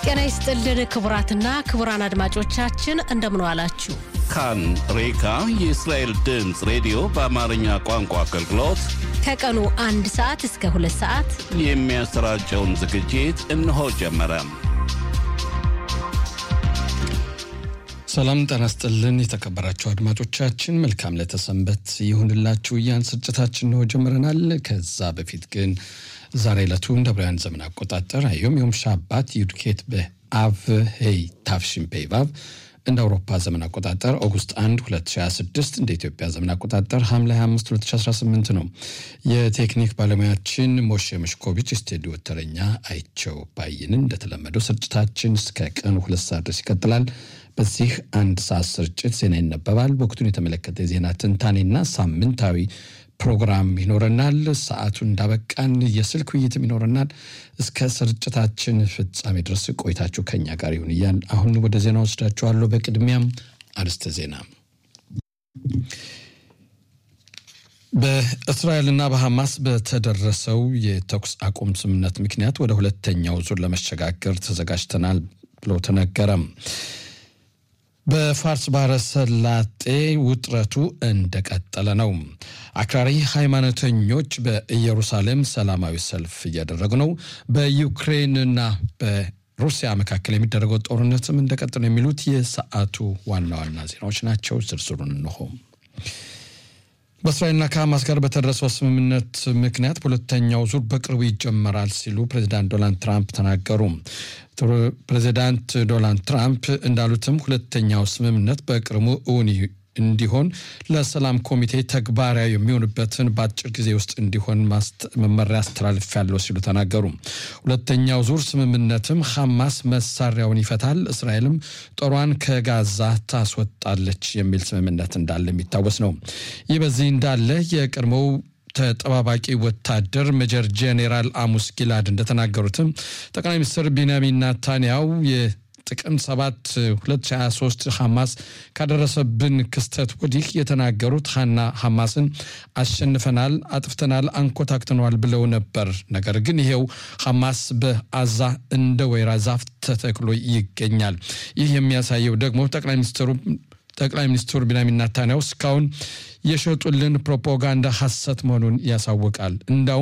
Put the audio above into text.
ጤና ይስጥልን ክቡራትና ክቡራን አድማጮቻችን እንደምን ዋላችሁ። ካን ሬካ የእስራኤል ድምፅ ሬዲዮ በአማርኛ ቋንቋ አገልግሎት ከቀኑ አንድ ሰዓት እስከ ሁለት ሰዓት የሚያሰራጨውን ዝግጅት እነሆ ጀመረ። ሰላም ጤና ይስጥልን የተከበራችሁ አድማጮቻችን መልካም ለተሰንበት ይሁንላችሁ እያን ስርጭታችን ነው ጀምረናል። ከዛ በፊት ግን ዛሬ ዕለቱ እንደ ብርሃን ዘመን አቆጣጠር አዮም ዮም ሻባት ዩድኬት በአቭ ሄይ ታፍሽን ፔቫቭ እንደ አውሮፓ ዘመን አቆጣጠር ኦጉስት 1 2026 እንደ ኢትዮጵያ ዘመን አቆጣጠር ሐምሌ 25 2018 ነው። የቴክኒክ ባለሙያችን ሞሼ መሽኮቪች፣ ስቱዲዮ ተረኛ አይቸው ባይንን። እንደተለመደው ስርጭታችን እስከ ቀኑ ሁለት ሰዓት ድረስ ይቀጥላል። በዚህ አንድ ሰዓት ስርጭት ዜና ይነበባል። ወቅቱን የተመለከተ የዜና ትንታኔና ሳምንታዊ ፕሮግራም ይኖረናል። ሰዓቱ እንዳበቃን የስልክ ውይይትም ይኖረናል። እስከ ስርጭታችን ፍጻሜ ድረስ ቆይታችሁ ከኛ ጋር ይሁን እያል አሁን ወደ ዜና ወስዳችኋለሁ። በቅድሚያም አርዕስተ ዜና በእስራኤልና በሐማስ በተደረሰው የተኩስ አቁም ስምምነት ምክንያት ወደ ሁለተኛው ዙር ለመሸጋገር ተዘጋጅተናል ብሎ ተነገረም። በፋርስ ባህረ ሰላጤ ውጥረቱ እንደቀጠለ ነው። አክራሪ ሃይማኖተኞች በኢየሩሳሌም ሰላማዊ ሰልፍ እያደረጉ ነው። በዩክሬንና በሩሲያ መካከል የሚደረገው ጦርነትም እንደቀጠለ ነው። የሚሉት የሰዓቱ ዋና ዋና ዜናዎች ናቸው። ዝርዝሩን እንሆ። በእስራኤልና ከሐማስ ጋር በተደረሰው ስምምነት ምክንያት በሁለተኛው ዙር በቅርቡ ይጀመራል ሲሉ ፕሬዚዳንት ዶናልድ ትራምፕ ተናገሩ። ፕሬዚዳንት ዶናልድ ትራምፕ እንዳሉትም ሁለተኛው ስምምነት በቅርቡ እውን እንዲሆን ለሰላም ኮሚቴ ተግባራዊ የሚሆንበትን በአጭር ጊዜ ውስጥ እንዲሆን መመሪያ አስተላልፌያለሁ ሲሉ ተናገሩ። ሁለተኛው ዙር ስምምነትም ሐማስ መሳሪያውን ይፈታል፣ እስራኤልም ጦሯን ከጋዛ ታስወጣለች የሚል ስምምነት እንዳለ የሚታወስ ነው። ይህ በዚህ እንዳለ የቀድሞው ተጠባባቂ ወታደር ሜጀር ጄኔራል አሙስ ጊላድ እንደተናገሩትም ጠቅላይ ሚኒስትር ቢንያሚን ናታንያው ጥቅምት 7 2023 ሐማስ ካደረሰብን ክስተት ወዲህ የተናገሩት ሀና ሐማስን አሸንፈናል፣ አጥፍተናል፣ አንኮታክተነዋል ብለው ነበር። ነገር ግን ይሄው ሐማስ በአዛ እንደ ወይራ ዛፍ ተተክሎ ይገኛል። ይህ የሚያሳየው ደግሞ ጠቅላይ ሚኒስትሩ ጠቅላይ ሚኒስትሩ ቢንያሚን ናታንያሁ እስካሁን የሸጡልን ፕሮፓጋንዳ ሐሰት መሆኑን ያሳውቃል። እንዳው